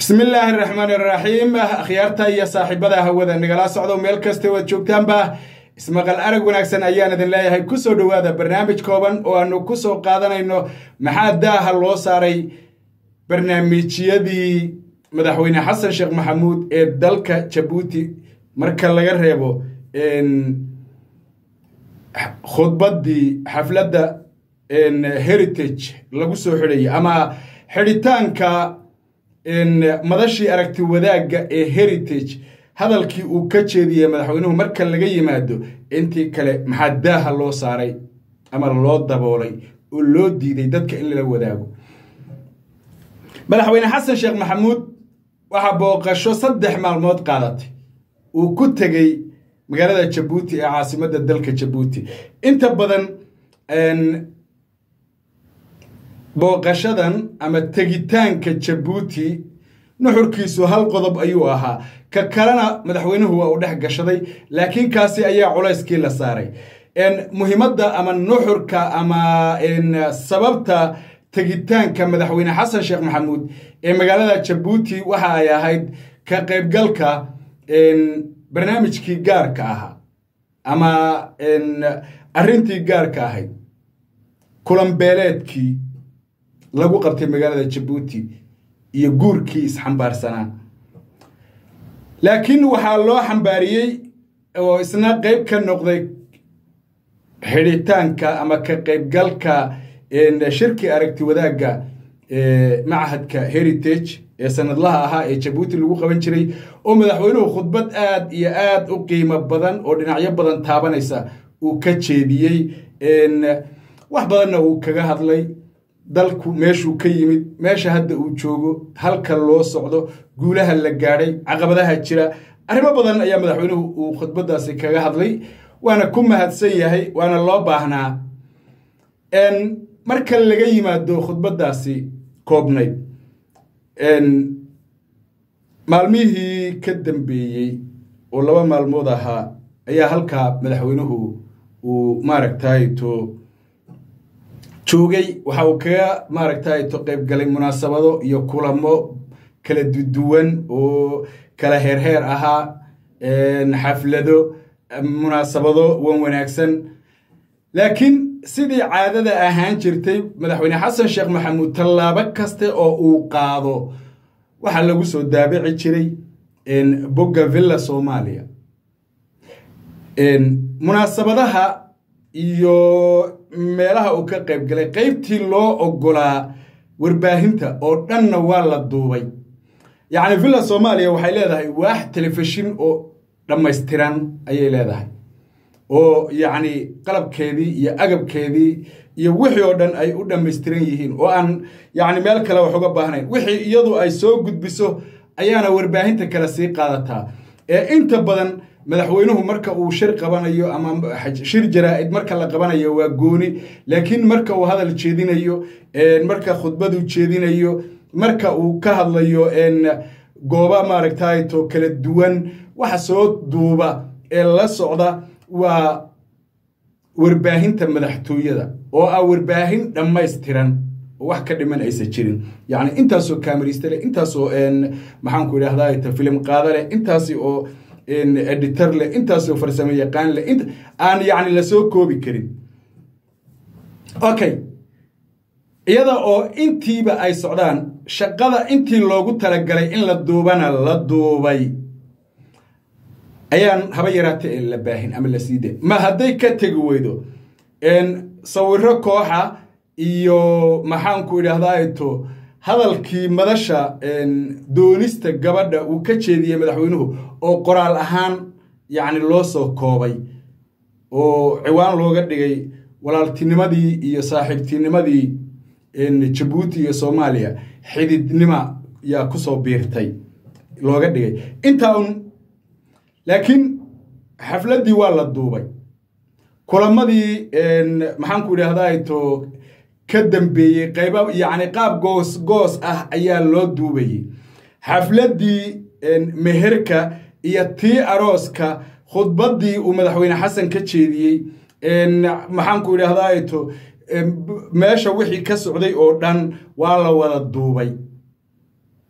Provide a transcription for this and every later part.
bismi illaahi araxmaan iraxiim akhyaarta iyo saaxiibada hawada nagala socdo meel kasta waad joogtaanba ismaqal arag wanaagsan ayaan idin leeyahay kusoo dhowaada barnaamij kooban oo aanu ku soo qaadanayno maxaa daaha loo saaray barnaamijyadii madaxweyne xasan sheekh maxamuud ee dalka jabuuti marka laga reebo khudbaddii xafladda heritage lagu soo xidhayay ama xidhitaanka madashii aragti wadaagga ee heritage hadalkii uu ka jeediyey madaxweynuhu marka laga yimaado intii kale maxaa daaha loo saaray ama loo daboolay oo loo diiday dadka in lala wadaago madaxweyne xasan sheekh maxamuud waxaa booqasho saddex maalmood qaadatay uu ku tegey magaalada jabuuti ee caasimadda dalka jabuuti inta badan booqashadan ama tegitaanka jabuuti nuxurkiisu hal qodob ayuu ahaa ka kalena madaxweynuhu waa uu dhex gashaday laakiin kaasi ayaa culayskii la saaray muhiimadda ama nuxurka ama sababta tegitaanka madaxweyne xasan sheekh maxamuud ee magaalada jabuuti waxa ay ahayd ka qaybgalka barnaamijkii gaarka ahaa ama arrintii gaarka ahayd kulanbeeleedkii lagu qabtay magaalada jabuuti iyo guurkii isxambaarsanaa laakiin waxaa loo xambaariyey oo isna qayb ka noqday xidhitaanka ama ka qaybgalka shirki aragti wadaagga machadka heritage ee sanadlaha ahaa ee jabuuti lagu qaban jiray oo madaxweynuhu khudbad aad iyo aad u qiimo badan oo dhinacyo badan taabanaysa uu ka jeediyey wax badanna uu kaga hadlay dalku meeshuu ka yimid meesha hadda uu joogo halka loo socdo guulaha la gaadhay caqabadaha jira arrimo badan ayaa madaxweynuhu uu khudbaddaasi kaga hadlay waana ku mahadsan yahay waana loo baahnaa marka laga yimaado khudbaddaasi koobnayd maalmihii ka dambeeyey oo laba maalmood ahaa ayaa halkaa madaxweynuhu uu maaragtay to joogay waxa uu kaga maaragtay to qaybgalay munaasabado iyo kulamo kala duwan oo kala heerheer ahaa xaflado munaasabado wan wanaagsan laakiin sidii caadada ahaan jirtay madaxweyne xasan sheekh maxamuud tallaabo kaste oo uu qaado waxaa lagu soo daabici jiray bogga villa soomaaliya munaasabadaha iyo meelaha uu ka qayb galay qaybtii loo oggolaa warbaahinta oo dhanna waa la duubay yacni villa soomaaliya waxay leedahay waax telefishin oo dhammaystiran ayay leedahay oo yacni qalabkeedii iyo agabkeedii iyo wixii oo dhan ay u dhammaystiran yihiin oo aan yacni meel kale wax uga baahnayn wixii iyadu ay soo gudbiso ayaana warbaahinta kale sii qaadataa ee inta badan madaxweynuhu marka uu shir qabanayo ama shir jaraa-id marka la qabanayo waa gooni laakiin marka uu hadal jeedinayo marka khudbadu jeedinayo marka uu ka hadlayo gooba maaragtay to kala duwan waxa soo duuba ee la socda waa warbaahinta madaxtooyada oo ah warbaahin dhammaystiran oo wax ka dhiman aysan jirin yacni intaasoo kamarista leh intaasoo maxaanku idhahdaa filim qaada leh intaasi oo editor leh intaasoo farsamo yaqaan leh aan yacni lasoo koobi karin okay iyada oo intiiba ay socdaan shaqada intii loogu talagalay in la duubana la duubay ayaan haba yaraata ee la baahin ama la sii day ma hadday ka tegi weydo sawiro kooxa iyo maxaanku idhahdato hadalkii madasha doonista gabadha uu ka jeediyey madaxweynuhu oo qoraal ahaan yacni loo soo koobay oo ciwaan looga dhigay walaaltinimadii iyo saaxiibtinimadii jabuuti iyo soomaaliya xididnima yaa kusoo biirtay looga dhigay intaa un laakiin xafladdii waa la duubay kulamadii maxaanku idhahdaa to ka dambeeyey qayba yacni qaab goos goos ah ayaa loo duubayey xafladdii meherka iyo tii arooska khudbaddii uu madaxweyne xasan ka jeediyey maxaanku idhahdaa to meesha wixii ka socday oo dhan waa la wada duubay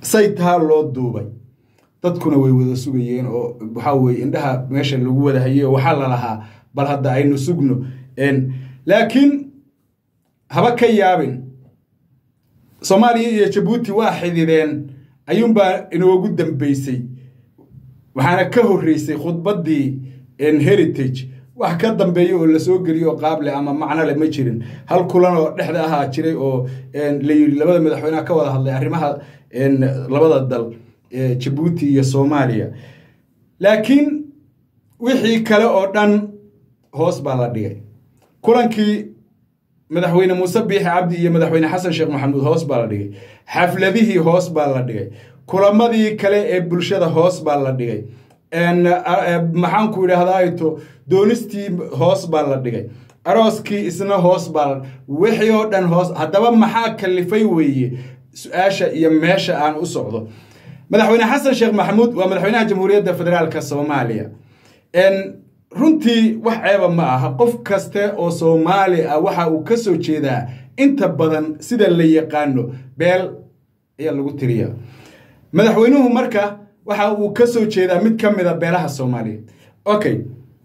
say taa loo duubay dadkuna way wada sugayeen oo waxaa weye indhaha meesha lagu wada hayay oo waxaa la lahaa bal hadda aynu sugno laakiin haba ka yaabin soomaaliya iyo jabuuti waa xidideen ayuunbaa inoogu dambeysay waxaana ka horreysay khudbaddii heritage wax ka dambeeya oo lasoo geliyo oo qaable ama macno le ma jirin hal kulan oo dhexda ahaa jiray oo la yidhi labada madaxweyneha ka wada hadlay arrimaha labada dal jabuuti iyo soomaaliya laakiin wixii kale oo dhan hoos baa la dhigay kulankii madaxweyne muuse biixi cabdi iyo madaxweyne xasan sheekh maxamuud hoos baa la dhigay xafladihii hoos baa la dhigay kulamadii kale ee bulshada hoos baa la dhigay maxaanku idhaahdaayto doonistii hoos baa la dhigay arooskii isna hoos baa la wixii oo dhan hoos haddaba maxaa kalifay weeye su-aasha iyo meesha aan u socdo madaxweyne xasan sheekh maxamuud waa madaxweynaha jamhuuriyadda federaalka soomaaliya runtii wax ceeba ma aha qof kaste oo soomaali ah waxa uu ka soo jeedaa inta badan sida la yaqaano beel ayaa lagu tiriya madaxweynuhu marka waxa uu ka soo jeedaa mid ka mid a beelaha soomaaliyeed okay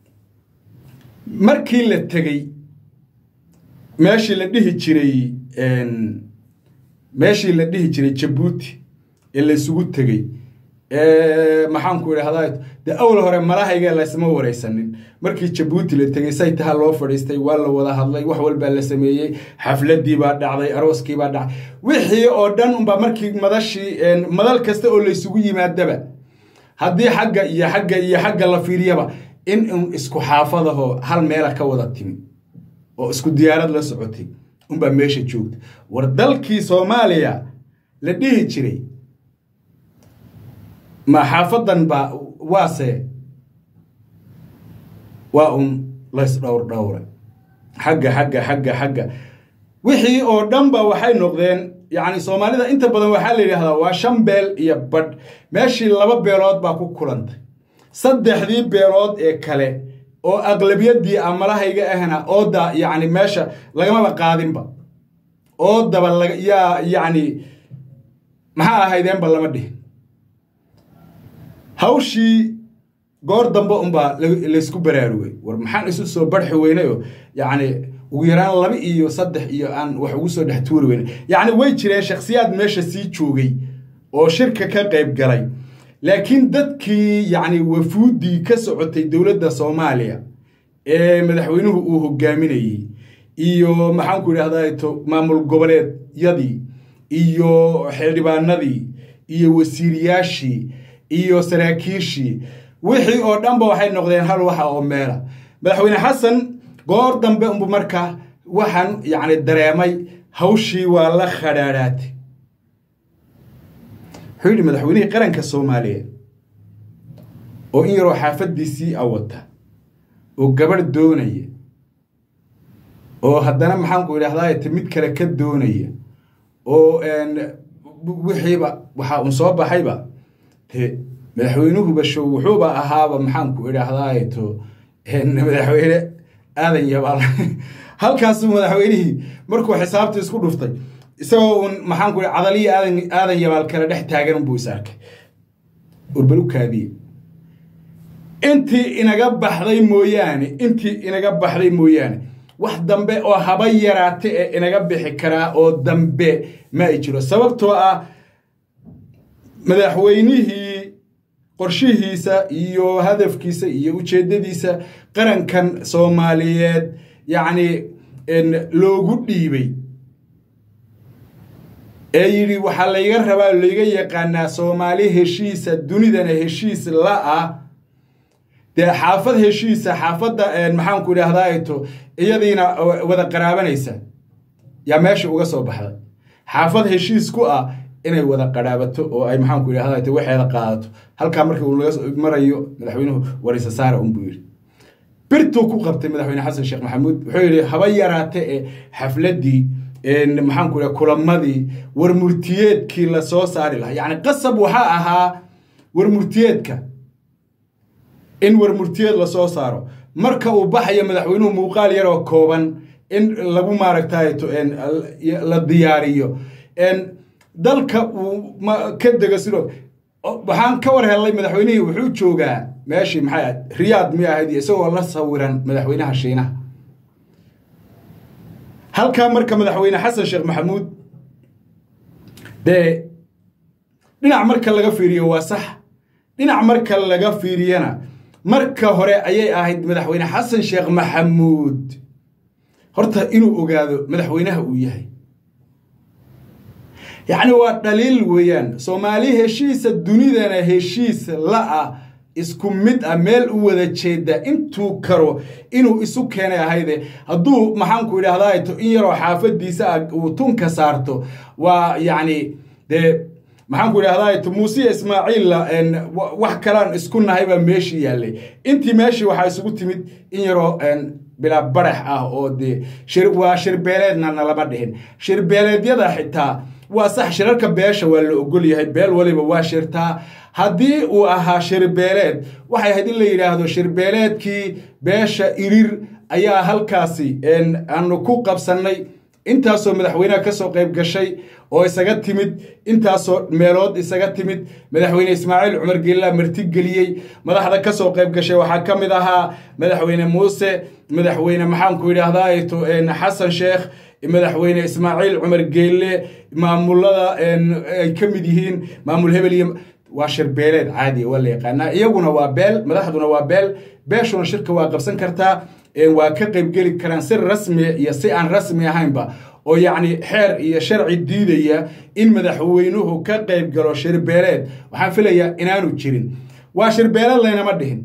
markii la tegey meeshii la dhihi jiray meeshii la dhihi jiray jabuuti ee laysugu tegey maxaanku idhahdaa dee awal hore malahayga laysma waraysanin markii jabuuti la tegey say taha loo fadhiistay waa la wada hadlay wax walbaa la sameeyey xafladii baa dhacday arooskii baa dhacday wixii oo dhan unbaa markii madashii madal kasta oo laysugu yimaadaba haddii xagga iyo xagga iyo xagga la fiiriyaba in un isku xaafadaho hal meela ka wada timi oo isku diyaarad la socotay unbaa meesha joogta war dalkii soomaaliya la dhihi jiray ma xaafadan ba waase waa un lays dhowr dhowra xagga xagga xagga xagga wixii oo dhanba waxay noqdeen yacni soomaalida inta badan waxaa la yidhahdaa waa shan beel iyo badh meeshii laba beelood baa ku kulantay saddexdii beelood ee kale oo aqlabiyadii amalahayga ahna ooda yacni meesha lagamaba qaadinba oodaba yaa yacni maxaa ahaydeenba lama dhihin hawshii goor dambe unbaa laysku baraarugay war maxaan isu soo barxi weynayoo yacni ugu yaraan laba iyo saddex iyo aan wax ugu soo dhex tuuri weynay yacni way jireen shakhsiyaad meesha sii joogay oo shirka ka qayb galay laakiin dadkii yacni wafuuddii ka socotay dowladda soomaaliya ee madaxweynuhu uu hogaaminayey iyo maxaanku idhahdaa maamul goboleedyadii iyo xildhibaanadii iyo wasiiriyaashii iyo saraakiishii wixii oo dhanba waxay noqdeen hal waxa oo meela madaxweyne xasan goor dambe unbu markaa waxaan yacni dareemay hawshii waa la khadhaadhaatay wuxuu yidhi madaxweynihii qaranka soomaaliyeed oo in yaroo xaafaddiisii awata oo gabadh doonaya oo haddana maxaanku idhahdaa mid kale ka doonaya oo wixiiba waxaa un soo baxayba te madaxweynuhuba show wuxuuba ahaaba maxaanku idhaahdaato madaxweyne aadan yabaal halkaasuu madaxweynihii markuu xisaabta isku dhuftay isagoo uun maxaanku cadaliya aadan aadan yabaal kale dhex taagan unbuu is arkay urbalu kaadiye intii inaga baxday mooyaane intii inaga baxday mooyaane wax dambe oo haba yaraata ee inaga bixi karaa oo dambe ma ay jiro sababtoo ah madaxweynihii qorshihiisa iyo hadafkiisa iyo ujeeddadiisa qarankan soomaaliyeed yacni loogu dhiibay ee yidhi waxaa layga rabaa layga yaqaanaa soomaali heshiisa dunidana heshiis la ah dee xaafad heshiisa xaafadda maxaanku idhaahdaayto iyadiina wada qaraabanaysa yaa meesha uga soo baxday xaafad heshiis ku ah inay wada qaraabato oo ay maxaanku idhahdaayto waxeeda qaadato halkaa markii uu laga marayo madaxweynuhu warisa saara unbuu yidhi birtuu ku qabtay madaxweyne xasan sheekh maxamuud wuxuu yidhi haba yaraate ee xafladdii maxaanku idhaha kulamadii warmurtiyeedkii lasoo saari lahaa yacni qasab waxaa ahaa warmurtiyeedka in warmurtiyeed lasoo saaro marka uu baxayo madaxweynuhu muuqaal yaroo kooban in lagu maaragtay la diyaariyo dalka uu ka dego sidoo waxaan ka war helnay madaxweynihii wuxuu joogaa meeshii maxay ahayd riyaad mi ahayd isagoo la sawiran madaxweynaha shiinaha halkaa marka madaxweyne xasan sheekh maxamuud dee dhinac marka laga fiiriyo waa sax dhinac marka laga fiiriyana marka hore ayay ahayd madaxweyne xasan sheekh maxamuud horta inuu ogaado madaxweynaha uu yahay yacni waa dhaliil weeyaan soomaali heshiisa dunidana heshiis la-ah isku mid ah meel u wada jeeda intuu karo inuu isu keenay ahayde hadduu maxaanku idhaahdaa in yaroo xaafadiisa ah uu tunka saarto waa yacni dee maxaanku idhahdaa muuse ismaaciilla wax kalaan isku nahay baa meeshii yaallay intii meeshii waxaa isugu timid in yaroo bilaa barax ah oo dee waa shirbeeleedna nalama dhihin shirbeeleedyada xitaa waa sax shirarka beesha waa la ogol yahay beel waliba waa shirtaa haddii uu ahaa shirbeeleed waxay ahayd in la yidhaahdo shirbeeleedkii beesha irir ayaa halkaasi aanu ku qabsannay intaasoo madaxweyneha ka soo qayb gashay oo isaga timid intaasoo meelood isaga timid madaxweyne ismaaciil cumar geellaa martigeliyey madaxda ka soo qayb gashay waxaa ka mid ahaa madaxweyne muuse madaxweyne maxaanku idhaahdaa xasan sheekh madaxweyne ismaaciil cumar geelle maamulada ay ka mid yihiin maamul hebel iyo waa shirbeeleed caadiya waa la yaqaanaa iyaguna waa beel madaxduna waa beel beeshuna shirka waa qabsan kartaa waa ka qaybgeli karaan si rasmi iyo si aan rasmi ahaynba oo yacni xeer iyo sharci diidaya in madaxweynuhu ka qayb galo shirbeeleed waxaan filayaa inaanu jirin waa shirbeeleed laynama dhihin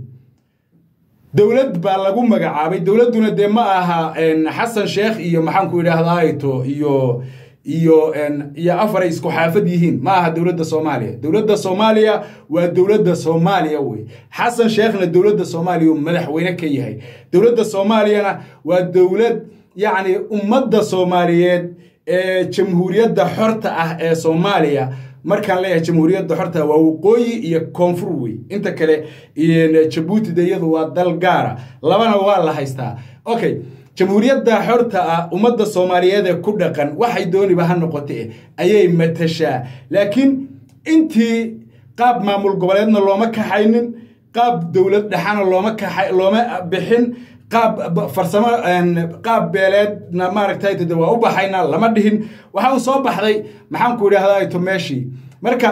dowlad baa lagu magacaabay dowladduna dee ma aha xasan sheekh iyo maxaanku idhaahdaayto iyo iyo iyo afaray isku xaafad yihiin ma aha dowladda soomaaliya dowladda soomaaliya waa dowladda soomaaliya wey xasan sheekhna dowladda soomaaliya uu madaxweyne ka yahay dowladda soomaaliyana waa dowlad yacni ummadda soomaaliyeed ee jamhuuriyadda xorta ah ee soomaaliya markaan leeyahay jamhuuriyadda xorta waa waqooyi iyo koonfur wey inta kale jabuutida iyadu waa dal gaara labana waa la haystaa okay jamhuuriyadda xorta ah ummadda soomaaliyeed ee ku dhaqan waxay dooniba ha noqote ayay matashaa laakiin intii qaab maamul goboleedna looma kaxaynin qaab dowlad dhexana looma kaxa looma bixin qaab farsamo qaab beeleedna maaragtay de waa u baxaynaa lama dhihin waxa uu soo baxday maxaanku idhaahdaa to meeshii marka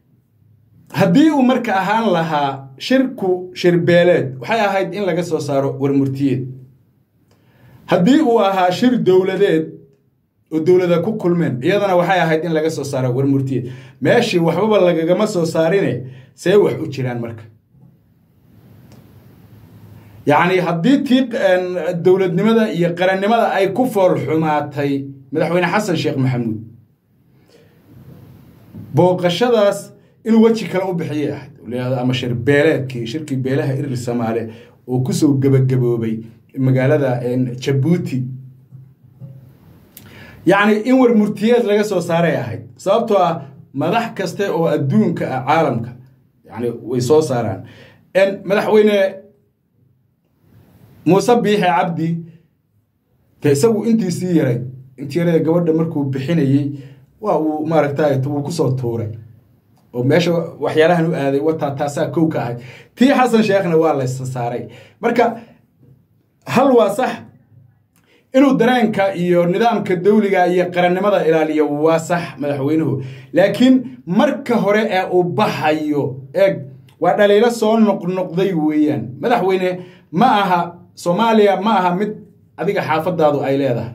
haddii uu marka ahaan lahaa shirku shirbeeleed waxay ahayd in laga soo saaro warmurtiyeed haddii uu ahaa shir dowladeed oo dowlada ku kulmeen iyadana waxay ahayd in laga soo saaro warmurtiyeed meeshii waxbaba lagagama soo saarine see wax u jiraan marka yacni haddii tii dowladnimada iyo qarannimada ay ku fool xumaatay madaxweyne xasan sheekh maxamuud booqashadaas inuu weji kale u bixiyay ahayd ama shir beeleedkii shirkii beelaha irir soomaale oo kusoo gebagaboobay magaalada jabuuti yacni in war murtiyeed laga soo saaray ahayd sababtoo ah madax kaste oo adduunka ah caalamka yani way soo saaraan madaxweyne muuse biixe cabdi de isagu intiisii yaray intii yarada gabadha markuu bixinayey waa uu maaragtay wuu kusoo tuuray oo meesha waxyaalahan u aaday wataa taasaa kow ka ahayd tii xasan sheekhna waa laysa saaray marka hal waa sax inuu dareenka iyo nidaamka dawliga iyo qarannimada ilaaliyo waa sax madaxweynuhu laakiin marka hore ee uu baxayo eeg waa dhaliilo soo noqnoqday weeyaan madaxweyne ma aha soomaaliya ma aha mid adiga xaafadaadu ay leedahay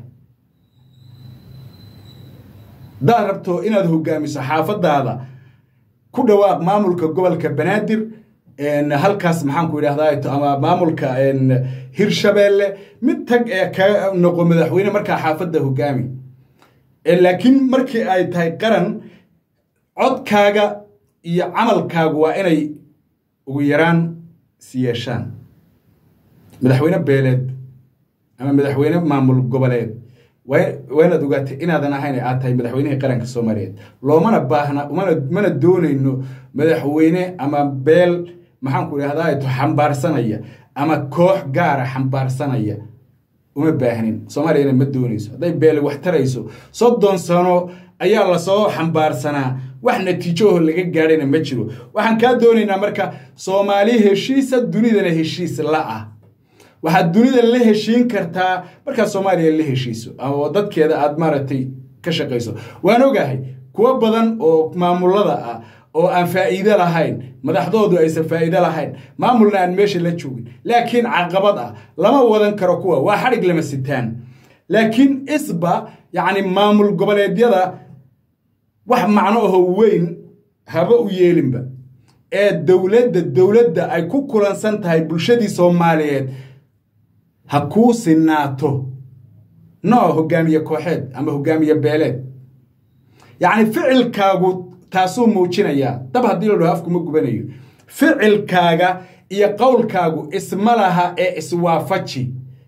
hadaad rabto inaad hogaamiso xaafadaada ku dhawaaq maamulka gobolka banaadir halkaas maxaanku idhahdaa ama maamulka hirshabeelle mid tag ee ka noqo madaxweyne markaa xaafadda hogaami laakiin markii ay tahay qaran codkaaga iyo camalkaagu waa inay ugu yaraan siyeeshaan madaxweyne beeleed ama madaxweyne maamul goboleed waa inaad ogaatay inaadan ahayn aad tahay madaxweynihii qaranka soomaaliyeed loomana baahna mana mana doonayno madaxweyne ama beel maxaanku idhahdaa to xambaarsanaya ama koox gaara xambaarsanaya uma baahnin soomaaliyana ma doonayso hadday beele wax tarayso soddon sano ayaa lasoo xambaarsanaa wax natiijoho laga gaadhayna ma jiro waxaan kaa doonaynaa marka soomaali heshiisa dunidana heshiis la ah waxaad dunida la heshiin kartaa markaad soomaaliya la heshiiso oo dadkeeda aad maaragtay ka shaqayso waan ogahay kuwo badan oo maamulada ah oo aan faa'iido lahayn madaxdoodu aysan faa'iido lahayn maamulna aan meesha la joogin laakiin caqabad ah lama wadan karo kuwa waa xadhig lama sitaan laakiin isba yacni maamul goboleedyada wax macno aho weyn haba u yeelinba ee dowladda dowladda ay ku kulansan tahay bulshadii soomaaliyeed ha kuu sinaato noo hogaamiye kooxeed ama hogaamiye beeleed yacni ficilkaagu taasuu muujinayaa dab haddii la dhaho afkuma gubanayo ficilkaaga iyo qowlkaagu isma laha ee iswaafaji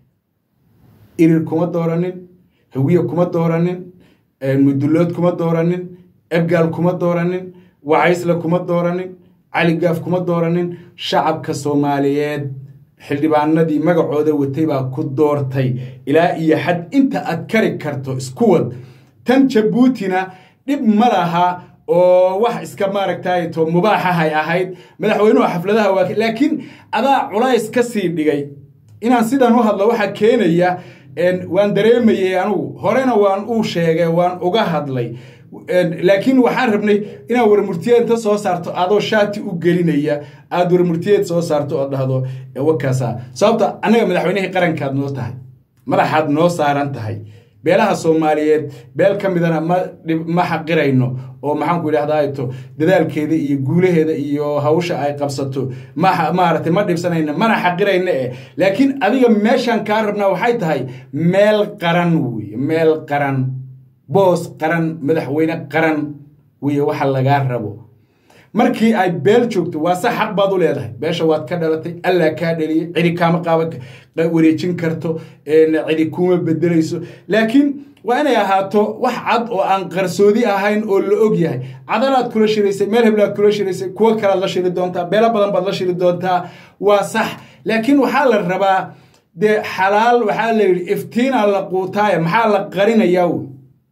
irir kuma dooranin hawiye kuma dooranin mudullood kuma dooranin ebgaal kuma dooranin wacaysle kuma dooranin caligaaf kuma dooranin shacabka soomaaliyeed xildhibaanadii magacooda watay baa ku doortay ilaa iyo xad inta aad kari karto isku wad tan jabuutina dhib ma laha oo wax iska maaragtay to mubaaxahay ahayd madaxweynuhu xafladaha waa laakiin adaa culays ka sii dhigay inaan sidan u hadlo waxaa keenaya waan dareemayey anugu horena waan uu sheegay waan uga hadlay laakiin waxaan rabnay inaad warmurtiyeed inta soo saarto adoo shaati u gelinaya aad warmurtiyeed soo saarto oo dhahdo wakaasa sababta annaga madaxweynihii qarankaad noo tahay madaxaad noo saaran tahay beelaha soomaaliyeed beel ka midana ma xaqirayno oo maxaanku idhahdato dadaalkeeda iyo guulaheeda iyo hawsha ay qabsato maaragtay ma dhibsanayna mana xaqirayna eh laakiin adiga meeshaan kaa rabnaa waxay tahay meel qaran wey meel qaran boos qaran madaxweyne qaran wey waxa lagaa rabo markii ay beel joogto waa se xaq baad u leedahay beesha waad ka dhalatay allaa kaa dhaliyay cidi kaama qaaba wareejin karto cidi kuma bedelayso laakiin waa inay ahaato wax cad oo aan qarsoodi ahayn oo la og yahay cadalaad kula shiraysay meel heblaad kula shiraysay kuwo kalaad la shiri doontaa beelo badan baad la shiri doontaa waa sax laakiin waxaa la rabaa dee xalaal waxaa la yidhi iftiinaa la quutaaya maxaa la qarinayaa wey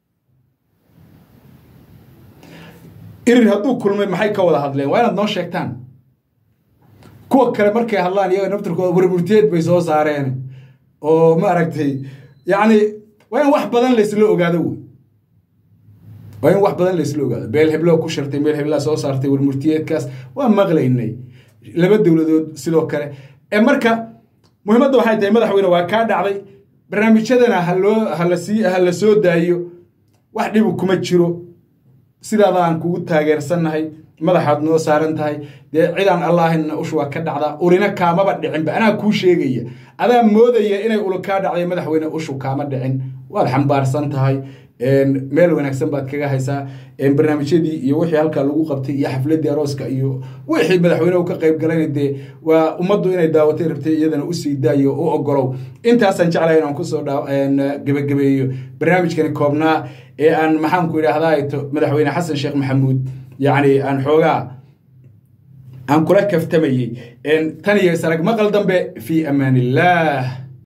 irir hadduu kulmay maxay ka wada hadleen waa inaad noo sheegtaan kuwa kale markay hadlaan iyaga naftarkooda warmurtiyeed bay soo saareen oo maaragtay yacni waa in wax badan laysla ogaado wey waa in wax badan laysla ogaado beel hebloo ku shirtay meel heblaa soo saartay warmurtiyeedkaas waa maqlaynay laba dowladood sidoo kale ee marka muhiimadda waxay tahay madaxweyne waa kaa dhacday barnaamijyadana haloo halasii ha la soo daayo wax dhibu kuma jiro sidaada aan kugu taageersannahay madaxaad noo saaran tahay dee cidaan allaahina ushu waa ka dhacdaa urina kaamaba dhicinba anaa kuu sheegaya adaa moodaya inay ula kaa dhacday madaxweyne ushu kaama dhicin waad xambaarsan tahay meel wanaagsan baad kaga haysaa barnaamijyadii iyo wixii halkaa lagu qabtay iyo xafladii arooska iyo wixii madaxweyne ka qayb galayna dee waa ummaddu inay daawatay rabtay iyadana usii daayo u ogolow intaasaan jeclahay inaan kusoo gebagabeeyo barnaamijkani koobnaa ee aan maxaanku idhaahdaa madaxweyne xasan sheekh maxamuud yacni aan xoogaa aan kula kaftamayey tan iyo sarag maqal dambe fii amaan illaah